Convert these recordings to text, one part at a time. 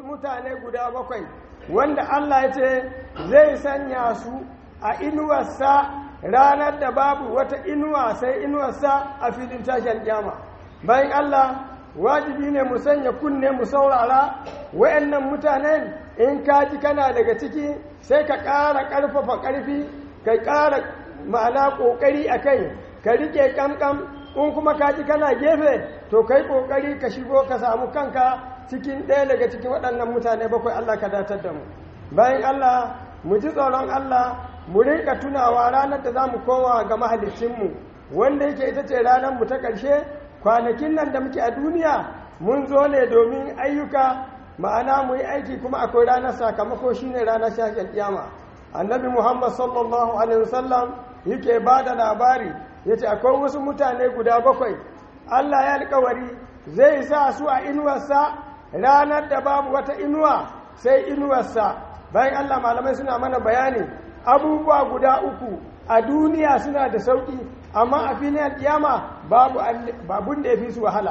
mutane guda bakwai wanda Allah ya ce zai sanya su a inuwarsa ranar da babu wata inuwa sai inuwarsa a filin tashar kyama bayan Allah wajibi ne mu sanya kunne mu saurara wayannan mutanen in ka ji kana daga ciki sai ka ƙara ƙarfafa ƙarfi ka ƙara ma'ana ƙoƙari a kai ka riƙe ƙamƙam in kuma ka ji kana gefe to kai ƙoƙari ka shigo ka samu kanka cikin ɗaya daga cikin waɗannan mutane bakwai Allah ka datar da mu bayan Allah mu ji tsoron Allah mu rinka tunawa ranar da za mu koma ga mahalicinmu wanda yake ita ce ranar mu ta ƙarshe kwanakin nan da muke a duniya mun zo ne domin ayyuka ma'ana mu yi aiki kuma akwai ranar sakamako shine ranar shafin kiyama annabi muhammad sallallahu alaihi wasallam yake ba da labari ya ce akwai wasu mutane guda bakwai allah ya alkawari zai sa su a inuwarsa ranar da babu wata inuwa sai inuwarsa bayan allah malamai suna mana bayani abubuwa guda uku a duniya suna da sauƙi amma a filin alƙiyama babu babun da ya fi su wahala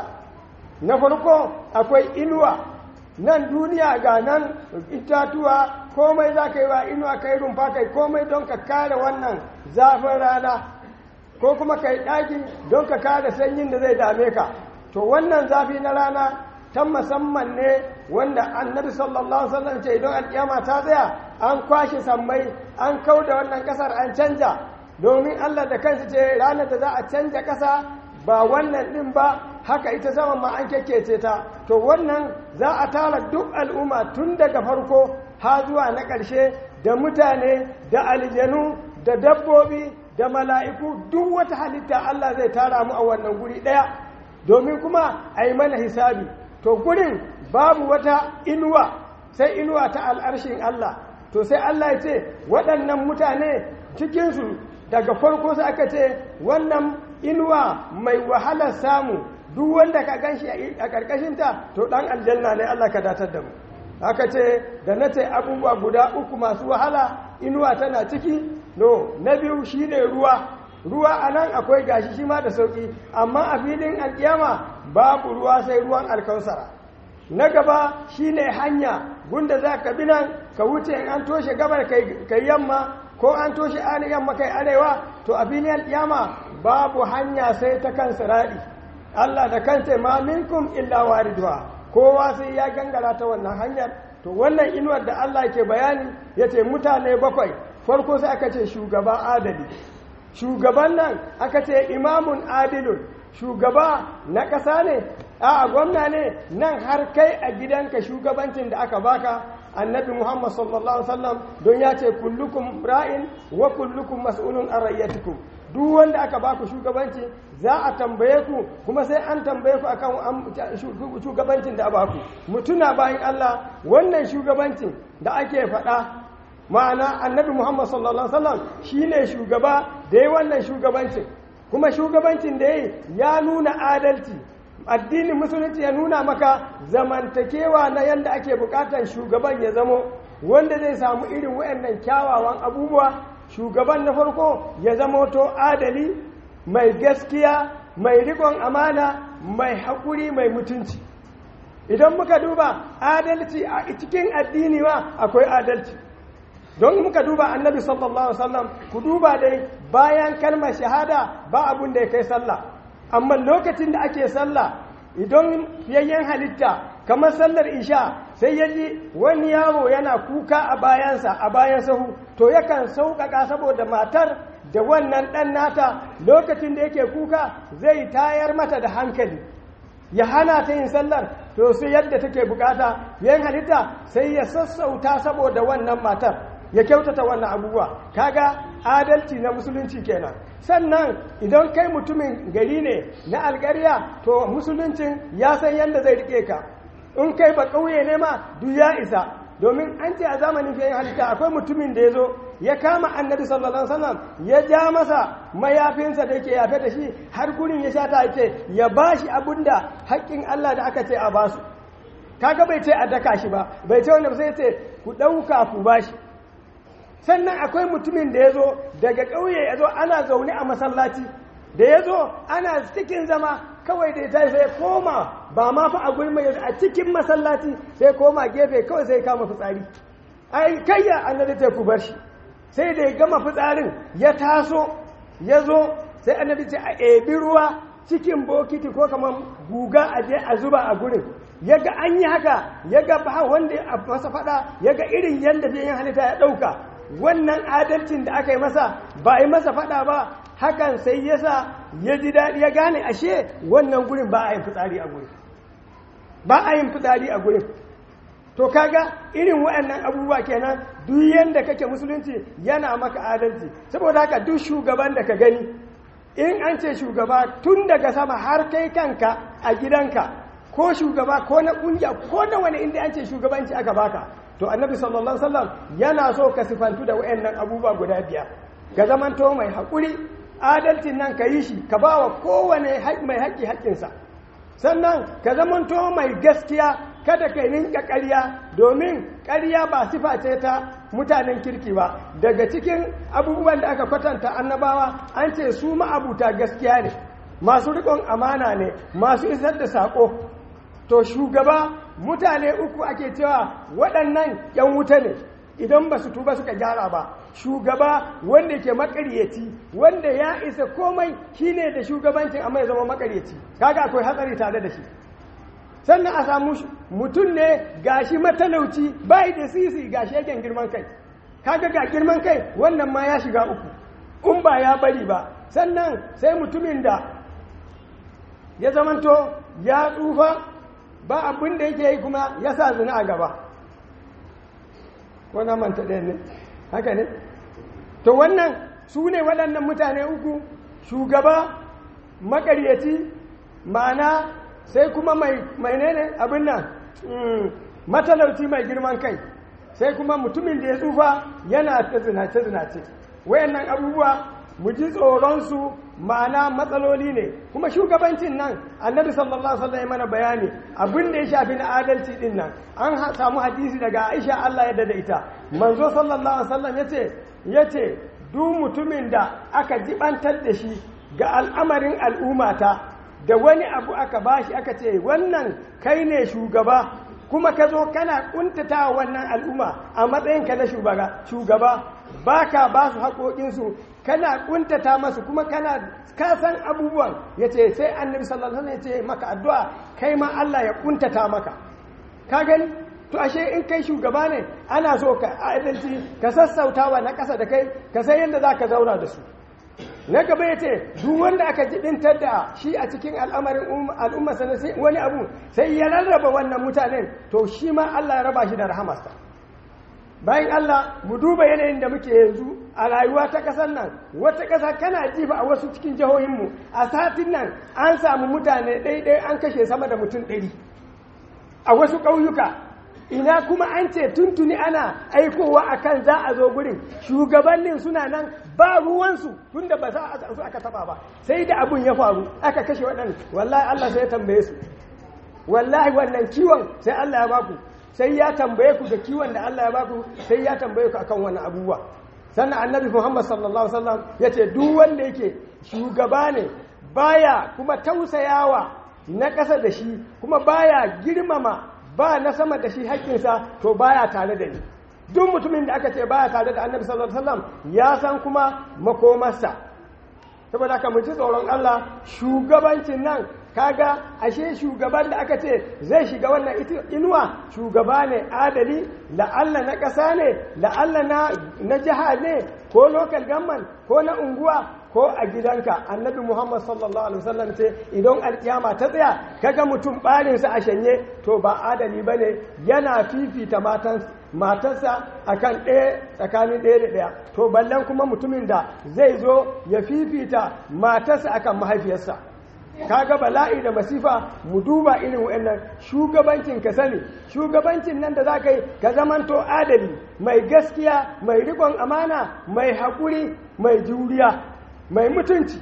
na farko akwai inuwa nan duniya ga nan itatuwa komai za ka yi wa inuwa ka yi rumfa kai komai don ka kare wannan zafin rana ko kuma ka yi ɗaki don ka kare sanyin da zai dame ka to wannan zafi na rana ta musamman ne wanda annabi sallallahu alaihi wasallam ce idan alƙiyama ta tsaya an kwashe sammai an kau da wannan ƙasar an canja domin Allah da kansu ce ranar da za a canja ƙasa ba wannan ɗin ba haka ita zama ma an kyakkece ta to wannan za a tara duk al'umma tun daga farko ha zuwa na ƙarshe da mutane da aljanu da dabbobi da mala'iku duk wata halitta Allah zai tara mu a wannan guri ɗaya domin kuma a yi mana hisabi to gurin babu wata inuwa sai inuwa ta al'arshin Allah to sai Allah ya ce waɗannan mutane cikinsu daga farko sai aka ce wannan inuwa mai wahalar samu duk wanda ka gan shi a ƙarƙashinta to ɗan aljanna ne Allah ka datar da mu aka ce da na ce abubuwa guda uku masu wahala inuwa tana ciki no na biyu shi ne ruwa ruwa a nan akwai gashi shi ma da sauƙi amma a filin alƙiyama babu ruwa sai ruwan alkausara na gaba shi ne hanya gunda za ka bi nan ka wuce in an toshe gabar kai yamma ko an toshe ani yamma kai arewa to a filin alƙiyama babu hanya sai ta kan siradi Allah da kansa ma minkum illa waridwa kowa sai ya gangara ta wannan hanyar to wannan inuwar da Allah ke bayani yace mutane bakwai farko sai aka ce shugaba adali shugaban nan aka ce imamun adilun shugaba na ƙasa ne a gwamna ne nan har kai a gidanka shugabancin da aka baka annabi muhammad sallallahu alaihi wasallam don ya ce kullukum ra'in wa kullukum mas'ulun an rayyatikum duk wanda aka baku shugabanci za a tambaye ku kuma sai an tambaye ku akan shugabancin da baku mutuna bayan Allah wannan shugabancin da ake faɗa ma'ana annabi Muhammad sallallahu alaihi wasallam shine shugaba da yi wannan shugabancin kuma shugabancin da yi ya nuna adalci addinin musulunci ya nuna maka zamantakewa na yadda ake bukatar shugaban ya zamo wanda zai samu irin waɗannan kyawawan abubuwa shugaban na farko ya zama to adali mai gaskiya mai rikon amana mai haƙuri mai mutunci idan muka duba adalci a cikin addini ma akwai adalci don muka duba annabi sallallahu alaihi wasallam ku duba dai bayan kalmar shahada ba abun da ya kai sallah amma lokacin da ake sallah idan yayyen halitta kamar sallar isha sai ya ji wani yaro yana kuka a bayansa a bayan sahu to yakan sauƙaƙa saboda matar da wannan ɗan nata lokacin da yake kuka zai tayar mata da hankali ya hana ta yin sallar to sai yadda take bukata yan halitta sai ya sassauta saboda wannan matar ya kyautata wannan abubuwa kaga adalci na musulunci kenan sannan idan kai mutumin gari ne na alƙarya to musuluncin ya san yadda zai rike ka in kai ba ƙauye ne ma duk ya isa domin an ce a zamanin fiye halitta akwai mutumin da ya zo ya kama annabi sallallahu alaihi wasallam ya ja masa mayafinsa da yake yafe da shi har gurin ya shata yake ya bashi abinda haƙƙin Allah da aka ce a basu kaga bai ce a daka shi ba bai ce wanda sai ce ku ɗauka ku bashi sannan akwai mutumin da ya zo daga ƙauye ya zo ana zaune a masallaci da ya zo ana cikin zama kawai da ta sai koma ba ma fa a gurin mai a cikin masallaci sai koma gefe kawai sai kama fitsari ai kayya annabi ta ku bar shi sai da ya gama fitsarin ya taso ya zo sai annabi ce a ebi ruwa cikin bokiti ko kamar guga a je a zuba a gurin ya ga an yi haka ya ga ba wanda ya masa fada ya ga irin yadda yin halitta ya ɗauka wannan adalcin da aka yi masa ba a yi masa fada ba hakan sai ya sa ya ji daɗi ya gane ashe wannan gurin ba a yin fitsari a gurin ba a yin fitsari a gurin to kaga irin waɗannan abubuwa kenan duk yanda kake musulunci yana maka adalci saboda haka duk shugaban da ka gani in an ce shugaba tun daga sama har kai kanka a gidanka ko shugaba ko na kungiya ko na wani inda an ce shugabanci aka baka to annabi sallallahu alaihi wasallam yana so ka sifantu da wayannan abubuwa guda biyar ka zamanto mai haƙuri adalcin nan ka yi shi ka ba wa kowane mai haƙƙi haƙƙinsa sannan ka zamanto mai gaskiya kada ka rinka ƙarya domin ƙarya ba sifa ce ta mutanen kirki ba daga cikin abubuwan da aka kwatanta annabawa an ce su ma'abuta gaskiya ne masu riƙon amana ne masu isar da saƙo to shugaba mutane uku ake cewa waɗannan ‘yan wuta ne idan ba su tuba suka gyara ba shugaba wanda ke makaryaci wanda ya isa komai shine da shugabancin amma ya zama makaryaci kaga akwai hatsari tare da shi sannan a samu mutum ne gashi matalauci bai da sisi gashi yakin girman kai kaga ga girman kai wannan ma ya shiga uku in ba ya bari ba sannan sai mutumin da ya zamanto ya tsufa ba abin da yake yi kuma ya sa zina a gaba ko na manta ɗaya ne haka ne to wannan su ne waɗannan mutane uku shugaba makaryaci ma'ana sai kuma mai ne abin nan matalauci mai girman kai sai kuma mutumin da ya tsufa yana ta zinace-zinace wayannan abubuwa mu ji tsoronsu ma'ana matsaloli ne kuma shugabancin nan annabi sallallahu alaihi wasallam mana bayani abin da ya shafi na adalci din nan an samu hadisi daga Aisha Allah ya da ita manzo sallallahu alaihi wasallam yace yace duk mutumin da aka jibantar da shi ga al'amarin al'ummata da wani abu aka bashi aka ce wannan kai ne shugaba kuma ka zo kana kuntata wannan al'umma a matsayinka na shugaba baka ba su haƙoƙinsu kana kuntata masu kuma kana kasan abubuwan ya ce sai annabi sallallahu alaihi ya ce maka addu'a kai ma Allah ya kuntata maka ka gani to ashe in kai shugaba ne ana so ka adalci ka sassautawa na ƙasa da kai ka san yadda za ka zauna da su na gaba ya ce duk wanda aka jibintar da shi a cikin al'amarin al'umma sai wani abu sai ya rarraba wannan mutanen to shi ma Allah ya raba shi da rahamarsa bayan Allah mu duba yanayin da muke yanzu a rayuwa ta ƙasar nan wata ƙasa kana ji ba a wasu cikin jihohinmu a satin nan an samu mutane ɗaiɗai an kashe sama da mutum ɗari a wasu ƙauyuka ina kuma an ce tuntuni ana aikowa akan za a zo gurin shugabannin suna nan ba ruwansu tunda ba za a su aka taba ba sai da abun ya faru aka kashe waɗanda wallahi Allah sai ya tambaye su wallahi wannan kiwon sai Allah ya baku sai ya tambaye ku da kiwon da Allah ya baku sai ya tambaye ku akan wannan abubuwa sannan annabi Muhammad sallallahu alaihi wasallam yace duk wanda yake shugaba ne baya kuma tausayawa na ƙasa da shi kuma baya girmama ba na sama da shi haƙƙinsa to baya tare da ni duk mutumin da aka ce baya tare da annabi sallallahu alaihi wasallam ya san kuma makomarsa saboda haka mu ji tsoron Allah shugabancin nan kaga ashe shugaban da aka ce zai shiga wannan inuwa shugaba ne adali la'alla na ƙasa ne la'alla na na jiha ne ko local government ko na unguwa ko a gidanka annabi muhammad sallallahu alaihi wasallam ce idan alkiyama ta tsaya kaga mutum barinsa a shanye to ba adali ba ne yana fifita matarsa akan ɗaya tsakanin ɗaya da ɗaya to ballan kuma mutumin da zai zo ya fifita matarsa akan mahaifiyarsa kaga bala'i da masifa mu duba irin wa'annan shugabancin ka sani shugabancin nan da za ka yi ka zamanto adali mai gaskiya mai rikon amana mai haƙuri mai juriya mai mutunci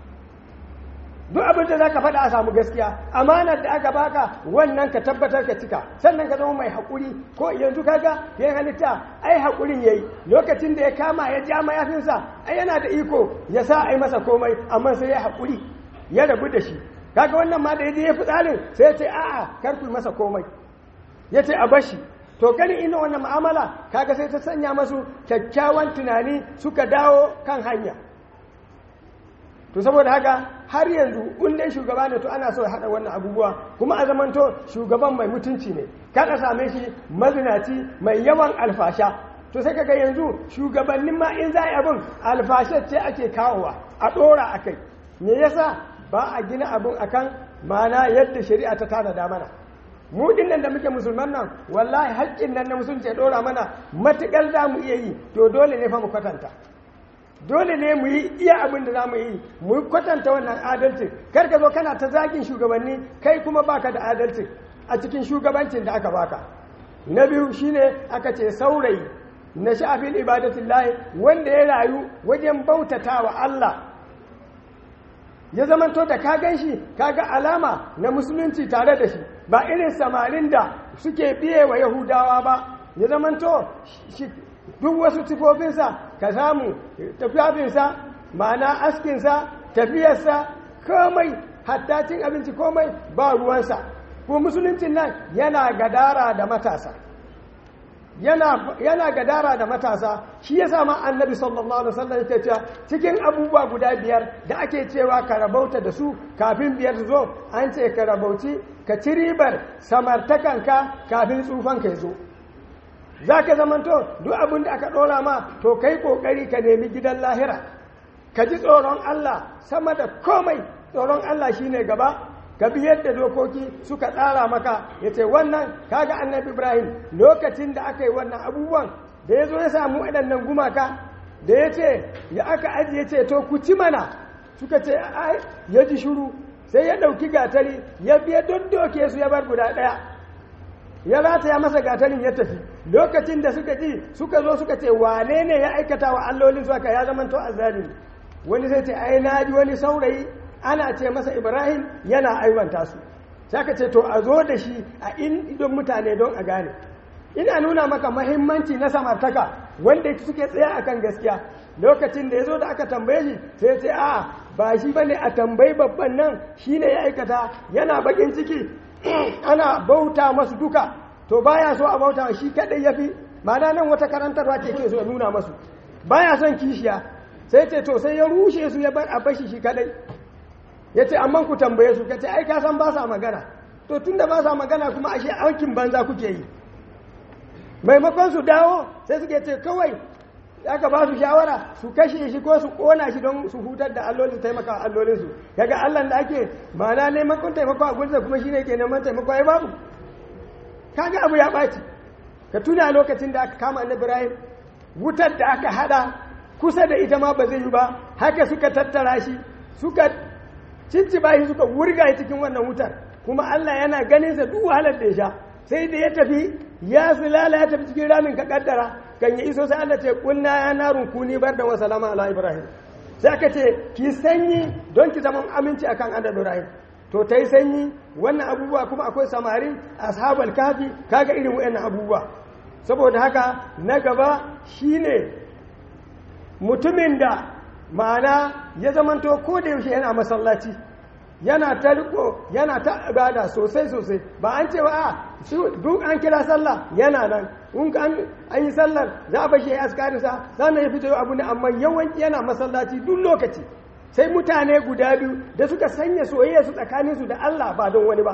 duk abin da za ka faɗa a samu gaskiya amanar da aka baka wannan ka tabbatar ka cika sannan ka zama mai haƙuri ko yanzu kaga yin halitta ai haƙurin yayi lokacin da ya kama ya ja mayafinsa ai yana da iko ya sa ai masa komai amma sai ya haƙuri ya rabu da shi kaga wannan ma da ya je ya fitsarin sai ya ce a'a kar ku masa komai ya ce a bashi to gani ina wannan mu'amala kaga sai ta sanya masu kyakkyawan tunani suka dawo kan hanya to saboda haka har yanzu in dai shugaba ne to ana so ya haɗa wannan abubuwa kuma a zamanto shugaban mai mutunci ne kada same shi mazinaci mai yawan alfasha to sai kaga yanzu shugabannin ma in za a yi abin alfashe ce ake kawowa a ɗora a kai me yasa ba a gina abin akan mana yadda shari'a ta tanada mana mu dinnan da muke musulman nan wallahi haƙƙin nan na musulunci ya ɗora mana matuƙar za mu iya yi to dole ne fa mu kwatanta dole ne mu yi iya abin da za mu yi mu kwatanta wannan adalci kar ka zo kana ta zagin shugabanni kai kuma baka da adalci a cikin shugabancin da aka baka na biyu shine aka ce saurayi na shafin ibadatin lahi wanda ya rayu wajen bautata wa Allah ya zamanto da ka gan shi kaga alama na musulunci tare da shi ba irin samarin da suke biye wa yahudawa ba ya zamanto duk wasu sifofinsa ka samu tafiyafinsa ma'ana askinsa tafiyarsa komai hatta cin abinci komai ba ruwansa ko musuluncin nan yana gadara da matasa yana gadara da matasa shi ya sama annabi sallallahu alaihi wasallam yake cewa cikin abubuwa guda biyar da ake cewa ka rabauta da su kafin biyar su zo an ce ka rabauci ka ci ribar samartakanka kafin tsufan ka zo za ka zamanto duk abin da aka ɗora ma to kai ƙoƙari ka nemi gidan lahira ka ji tsoron Allah sama da komai tsoron Allah shine gaba ka bi yadda dokoki suka tsara maka ya ce wannan kaga annabi ibrahim lokacin da aka yi wannan abubuwan da ya zo ya samu waɗannan gumaka da ya ce ya aka ajiye ce to ku ci mana suka ce ya ji shuru sai ya ɗauki gatari ya biya doke su ya bar guda ɗaya ya rataya masa gatarin ya tafi lokacin da suka ji suka zo suka ce wane ne ya aikata wa allolin su aka ya zama to azzalimi wani sai ce ai na ji wani saurayi ana ce masa ibrahim yana aiwanta su sai ka ce to a zo da shi a idon mutane don a gane ina nuna maka mahimmanci na samartaka wanda suke tsaya akan gaskiya lokacin da ya zo da aka tambaye shi sai ce a ba shi bane a tambayi babban nan shine ya aikata yana bakin ciki ana bauta masu duka to baya so a bauta shi kadai yafi ma'ana nan wata karantarwa ke ke so ya nuna masu baya son kishiya sai ce to sai ya rushe su ya bar a bashi shi kadai ya ce amma ku tambaye su kace ai ka san ba sa magana to tunda ba sa magana kuma ashe aikin banza kuke yi maimakon su dawo sai suke ce kawai aka ba su shawara su kashe shi ko su kona shi don su hutar da allolin su taimaka allolin su kaga Allah da ake ma'ana neman kun taimako a gurinsa kuma shine ke neman taimako ai babu kaga abu ya ɓaci ka tuna lokacin da aka kama annabi Ibrahim wutar da aka hada kusa da ita ma ba zai yi ba haka suka tattara shi suka cinciba shi suka wurga shi cikin wannan wutar kuma Allah yana ganin sa duk wahalar da ya sha sai da ya tafi ya sulala ya tafi cikin ramin ka kaddara kan ya iso sai Allah ce kunna ya narun kuni bar da wasalama ala Ibrahim sai aka ce ki sanyi don ki zama aminci akan annabi Ibrahim to ta yi sanyi wannan abubuwa kuma akwai samari ashabal kafi kaga irin wayannan abubuwa saboda haka na gaba shine mutumin da ma'ana ya zamanto ko da yaushe yana masallaci yana ta riko yana ta ibada sosai sosai ba an cewa a duk an kira sallah yana nan in an yi sallar za a bashi ya askarinsa sannan ya fito abu ne amma yawanci yana masallaci duk lokaci sai mutane guda biyu da suka sanya soyayya su tsakaninsu da Allah ba don wani ba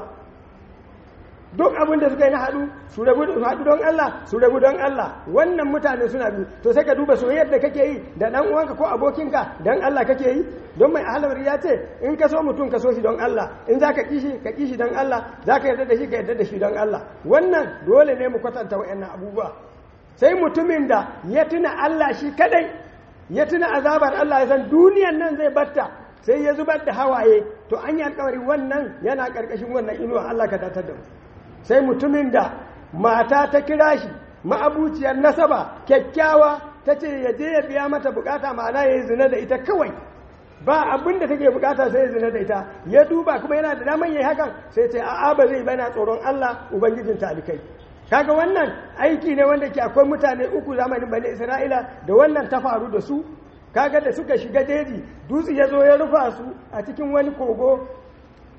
duk abin da suka yi na haɗu su rabu haɗu don Allah su rabu don Allah wannan mutane suna biyu to sai ka duba soyayyar da kake yi da ɗan uwanka ko abokinka don Allah kake yi don mai ahalar ya ce in ka so mutum ka so shi don Allah in za ka kishi ka kishi don Allah za ka yarda da shi ka yarda da shi don Allah wannan dole ne mu kwatanta wa'annan abubuwa sai mutumin da ya tuna Allah shi kadai ya tuna azabar Allah ya san duniyan nan zai batta sai ya zubar da hawaye to an yi alkawari wannan yana karkashin wannan inuwa Allah ka datar da mu sai mutumin da mata ta kira shi ma'abuciyar nasaba kyakkyawa ta ce ya je ya biya mata bukata ma'ana ya yi zina da ita kawai ba abin da take bukata sai ya zina da ita ya duba kuma yana da daman yayi hakan sai ce a'a ba zai bana tsoron Allah ubangijin talikai kaga wannan aiki ne wanda ke akwai mutane uku zamanin bani Isra'ila da wannan ta faru da su kaga da suka shiga jeji dutse ya zo ya rufa su a cikin wani kogo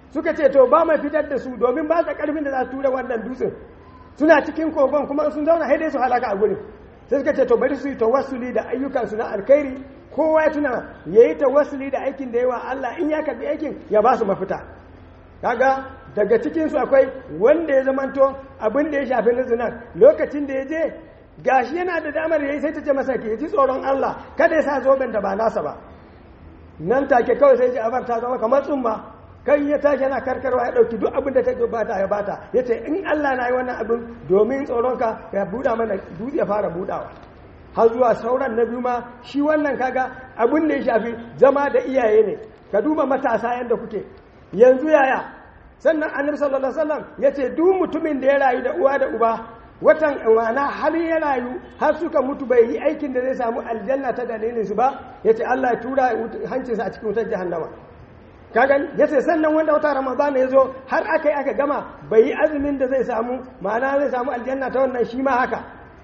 suka ce to ba mai fitar da su domin ba su karfin da za su tura wannan dutsen suna cikin kogon kuma sun zauna sai dai su halaka a gurin sai suka ce to bari su yi tawassuli da ayyukansu na alkhairi kowa ya tuna ya yi tawassuli da aikin da yawa Allah in ya karbi aikin ya ba su mafita kaga daga cikinsu akwai wanda ya zamanto abin da ya shafi na zinar lokacin da ya je gashi yana da damar ya yi sai ta ce masa ke ji tsoron Allah kada ya sa zoben da ba nasa ba nan take kawai sai ji abar ta zama kamar tsumma kai ya tashi yana karkarwa ya dauki duk abin da ta bata ya bata ya ce in Allah na yi wannan abin domin tsoronka ya buɗa mana dutse ya fara buɗawa har zuwa sauran na biyu ma shi wannan kaga abin da ya shafi zama da iyaye ne ka duba matasa yadda kuke yanzu yaya sannan annabi sallallahu alaihi wasallam ya ce duk mutumin da ya rayu da uwa da uba watan wana har ya rayu har suka mutu bai yi aikin da zai samu aljanna ta dalilin su ba ya ce Allah ya tura hancinsa a cikin wutar jahannama kagan ya ce sannan wanda wata ramadan ya zo har aka yi aka gama bai yi azumin da zai samu ma'ana zai samu aljanna ta wannan shi ma haka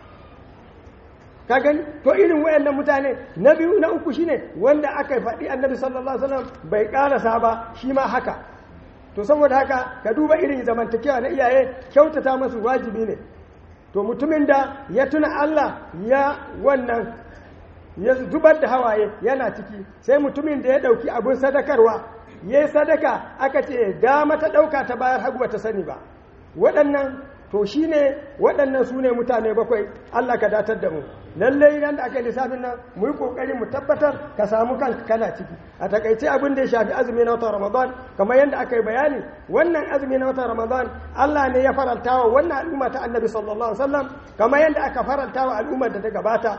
kagan to irin wayannan mutane na biyu na uku shine wanda aka faɗi annabi sallallahu alaihi wasallam bai karasa ba shi ma haka to saboda haka ka duba irin zamantakewa na iyaye kyautata masu wajibi ne to mutumin da ya tuna Allah ya wannan ya zubar da hawaye yana ciki sai mutumin da ya ɗauki abin sadakarwa ya yi sadaka aka ce dama ta ɗauka ta bayar hagu ba ta sani ba waɗannan to shi ne waɗannan su ne mutane bakwai Allah ka datar da mu lallai idan da aka yi lissafin nan mu yi ƙoƙari mu tabbatar ka samu kanka kana ciki a takaice abin da ya shafi azumi na watan ramadan kamar yadda aka yi bayani wannan azumi na watan ramadan Allah ne ya faranta wa wannan al'umma ta annabi sallallahu alaihi wasallam kamar yadda aka faranta wa al'ummar da ta gabata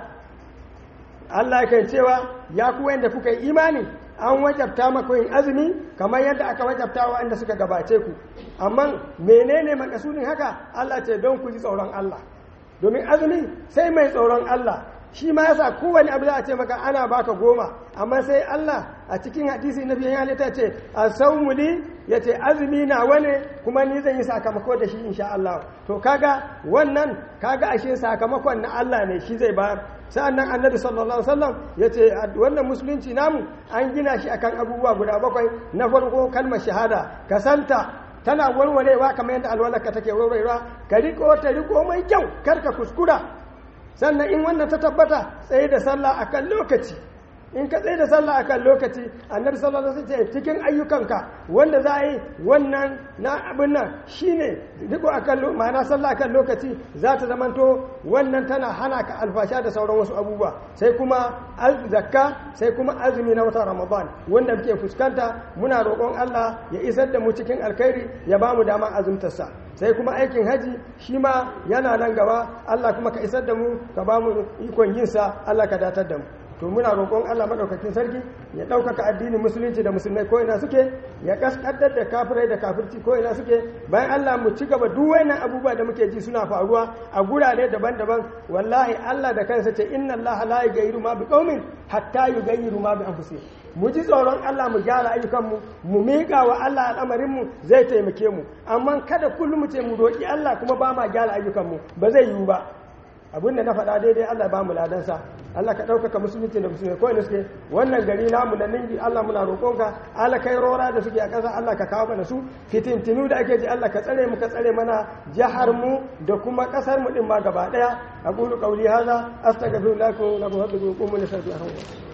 Allah kan cewa ya ku wanda kuka yi imani an wajabta maka yin azumi kamar yadda aka wajabta wa wanda suka gabace ku amma menene makasudin haka Allah ce don ku ji tsoron Allah domin azumi sai mai tsoron Allah shi ma yasa kowane abu za a ce maka ana baka goma amma sai Allah a cikin hadisi na biyan halitta ce a saumuli ya ce azumi na wane kuma ni zan yi sakamako da shi insha Allah to kaga wannan kaga ashe sakamakon na Allah ne shi zai bayar sa'annan annabi sallallahu alaihi wasallam ya ce wannan musulunci namu an gina shi akan abubuwa guda bakwai na farko kalmar shahada ka santa tana warwarewa kamar yadda alwalarka take warwarewa ka riko ta riko mai kyau kar ka kuskura sannan in wannan ta tabbata tsaye da sallah akan lokaci in ka tsaye da sallah akan lokaci annabi sallallahu alaihi wasallam cikin ayyukanka wanda za a yi wannan na abin nan shine riko akan ma'ana sallah akan lokaci za ta zamanto wannan tana hana ka alfasha da sauran wasu abubuwa sai kuma zakka sai kuma azumi na watan ramadan wanda muke fuskanta muna roƙon Allah ya isar da mu cikin alkhairi ya ba mu dama azumtarsa sai kuma aikin haji shi ma yana nan gaba Allah kuma ka isar da mu ka ba mu ikon yinsa Allah ka datar da mu to muna roƙon Allah maɗaukakin sarki ya ɗaukaka addinin musulunci da musulmai ko ina suke ya kaskadar da kafirai da kafirci ko ina suke bayan Allah mu ci gaba duk wannan abubuwa da muke ji suna faruwa a gurare daban-daban wallahi Allah da kansa ce inna Allah la yughayyiru ma biqaumin hatta yughayyiru ma bi anfusihim mu ji tsoron Allah mu gyara ayyukanmu mu miƙa wa Allah al'amarinmu zai taimake mu amma kada kullum mu ce mu roƙi Allah kuma ba ma gyara ayyukanmu ba zai yiwu ba abinda na faɗa daidai Allah ba mu ladansa Allah ka ɗaukaka musulunci da musulmi ko suke wannan gari namu na ningi Allah muna roƙonka Allah kai rora da suke a ƙasa Allah ka kawo mana su fitintinu da ake ji Allah ka tsare mu ka tsare mana jihar mu da kuma ƙasar mu din ma gaba ɗaya aqulu qawli hadha astaghfirullahi wa lakum wa lakum wa